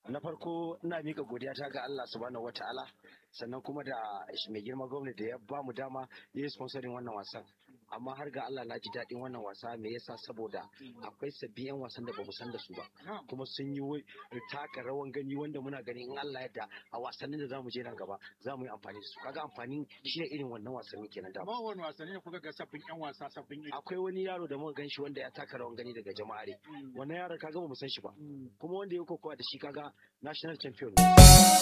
na farko ina mika godiya ta ga Allah subhanahu wataala sannan kuma da mai girma gwamnati da ya ba mu dama ya yi sponsorin wannan wasan amma har ga Allah na ji daɗin wannan wasa me yasa saboda akwai sabbin yan wasan da bamu san da su ba kuma sun yi taka rawan gani wanda muna gani in Allah yadda a wasannin da zamu je nan gaba za mu yi amfani da su kaga amfani shi ne irin wannan wasanni kenan da amma wani wasanni ne kuka ga sabbin yan wasa sabbin iri akwai wani yaro da muka gan shi wanda ya taka rawan gani daga jama'are wannan yaron kaga ba mu san shi ba kuma wanda ya kokowa da shi kaga national champion